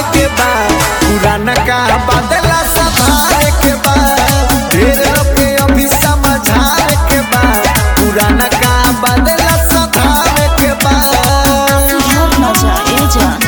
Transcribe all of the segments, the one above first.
के बा पुराना का बदला सधारे के बा ढेर लोग के अभी समझाए के बा पुराना का बदला सधारे के बा सुधर न जा ए जान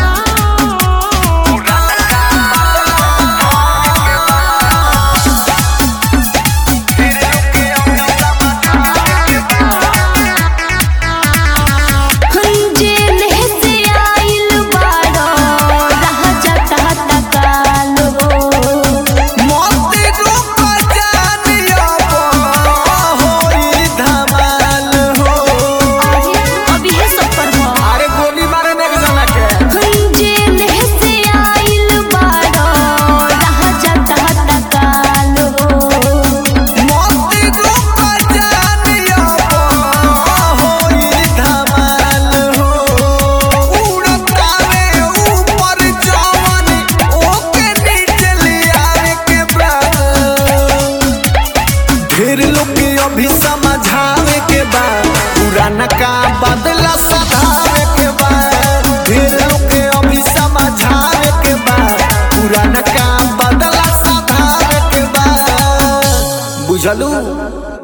जेल से आइल बाड़ो रह जाता तकाल हो मोती रूप जानिया होई धमाल हो अभी है सब पर हो अरे गोली मारे ने जना के जेल से आइल बाड़ो रह जाता तकाल हो मोती रूप जानिया होई धमाल हो उड़त काले ऊपर जवानी ओके नीचे लियावे के बा ढेर लोग के अभी समझावे के बा पुराना का बदला सधावे के बा ढेर लोग के अभी समझावे के बा पुराना का बदला सधावे के बा बुझलू